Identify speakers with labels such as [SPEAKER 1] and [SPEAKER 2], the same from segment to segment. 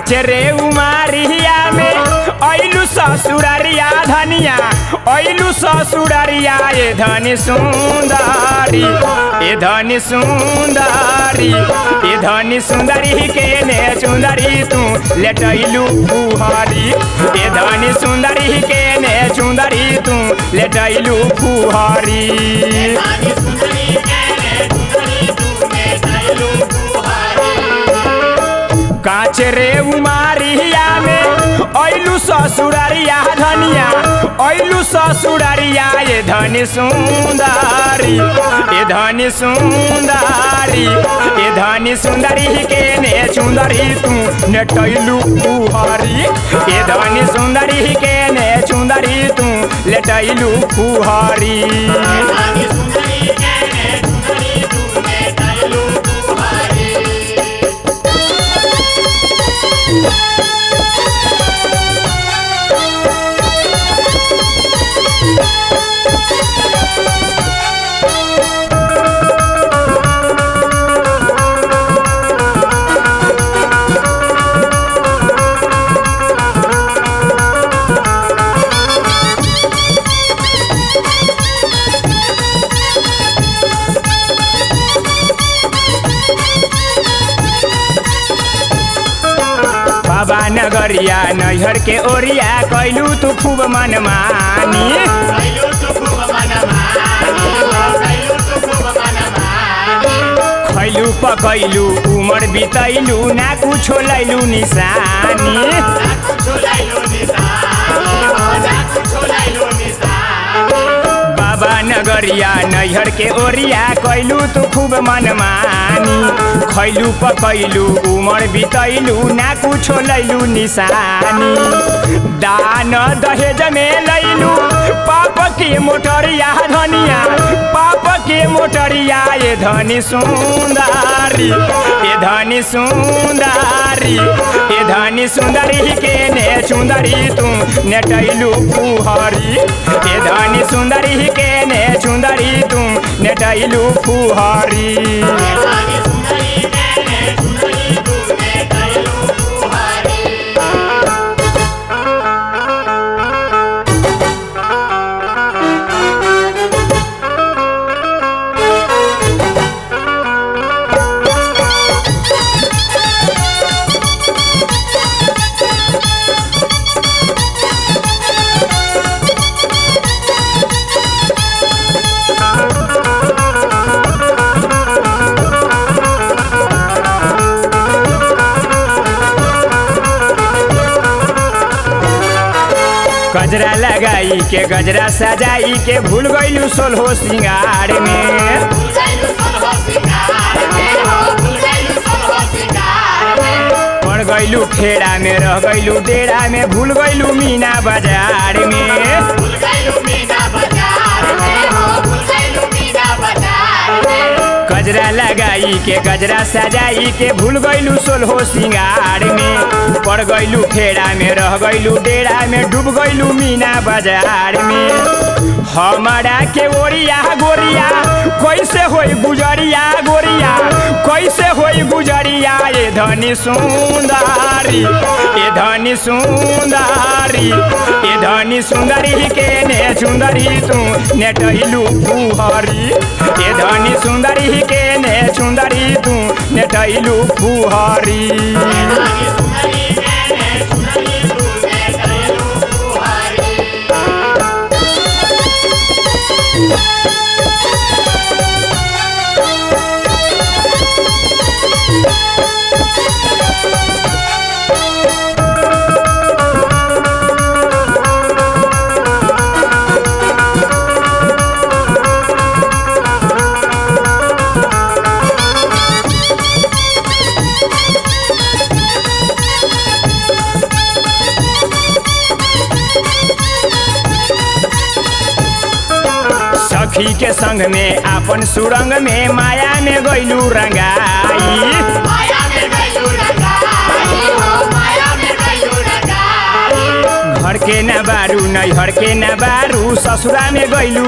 [SPEAKER 1] काचरे उमारिया में ऐलू ससुररिया धनिया ऐलू ससुररिया ए धनी सुंदरी ए धनी सुंदरी ए धनी सुंदरी के ने चुंदरी तू लेटैलू फुहरी ए धनी सुंदरी के ने चुंदरी तू लेटैलू फुहरी काचरे उमारिया में ऐलू ससुररिया धनिया ऐलू ससुररिया ये धनी सुंदरी ये धनी सुंदरी ये धनी सुंदरी के ने चुंदरी तू नेटैलू फुहरी ये धनी सुंदरी के ने चुंदरी तू लेटैलू फुहरी बाबा नगरिया नैहर के ओरिया कैलू तू खूब मनमानी खैलू पकैलू उमर बितैलू ना कुछो लैलू निशानी बाबा नगरिया नैहर के ओरिया कैलू तू खूब मनमानी खैलू पकैलू उमर बितैलू ना कुछो लैलू निशानी दान दहेज में लैलू पाप के मोटरिया धनिया पाप के मोटरिया ये धनी सुंदरी ये धनी सुंदरी ये धनी सुंदरी के ने सुंदरी तू नेटैलू फुहरी ये धनी सुंदरी के ने सुंदरी तू नेटैलू फुहरी गजरा लगाई के गजरा सजाई के भूल गईलू सोलहो सिंगार में पड़ गईलू खेड़ा में रह गईलू डेरा में भूल गईलू मीना बाजार में गजरा लगाई के गजरा सजाई के भूल गईलू सोलहो सिंगार में पड़ गईलू खेड़ा में रह गईलू डेरा में डूब गईलू मीना बाजार में हमारा के ओरिया गोरिया कैसे होई गुजरिया गोरिया कैसे होई गुजरिया ये धनी सुंदरी ये धनी सुंदरी ये धनी सुंदरी के ने सुंदरी तू नेटैलू फुहरी ये धनी सुंदरी के ने सुंदरी तू नेटैलू फुहरी सखी के संग में आपन सुरंग में माया में गईलू रंगाई घर के न बारू नैहर के न बारू ससुरा में गईलू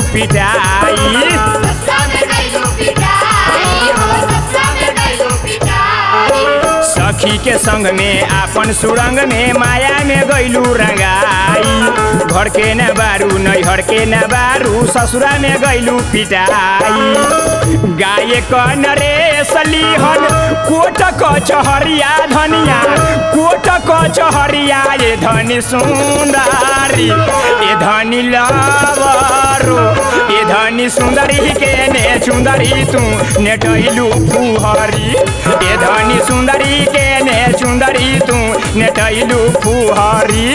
[SPEAKER 1] पिटाई सखी के संग में आपन सुरंग में माया में गैलू रंगाई घर के न बारू नैहर के न बारू ससुरा में गैलू पिटाई गाय कन रे सलीहन कोट कचहरिया धनिया कोट कचहरिया ये धनी सुंदरी ये धनी लवरो ये धनी सुंदरी के ने सुंदरी तू नेटैलू फुहरी ये धनी सुंदरी के ने सुंदरी तू नेटैलू फुहरी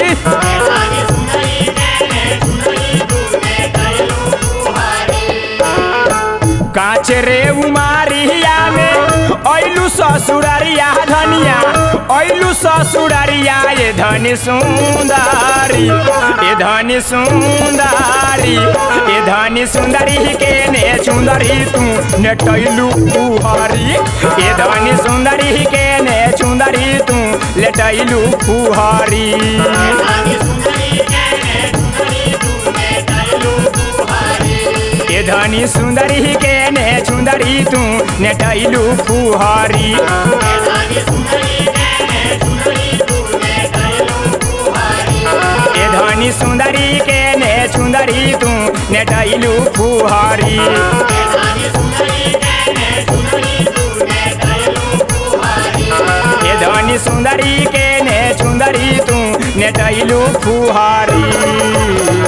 [SPEAKER 1] काच रे उमारिया में ऐलू ससुरारिया धनिया ऐलू ससुरारिया ये धनी सुंदरी ये धनी सुंदरी ये धनी सुंदरी के ने सुंदरी तू नेटैलू फुहरी ये धनी सुंदरी के ने सुंदरी तू लेटैलू फुहरी ये धनी सुंदरी के ने सुंदरी तू नेटैलू फुहरी ये धनी सुंदरी के ने सुंदरी तू नेटैलू फुहरी ये धनी सुंदरी के ने सुंदरी तू नेटैलू फुहरी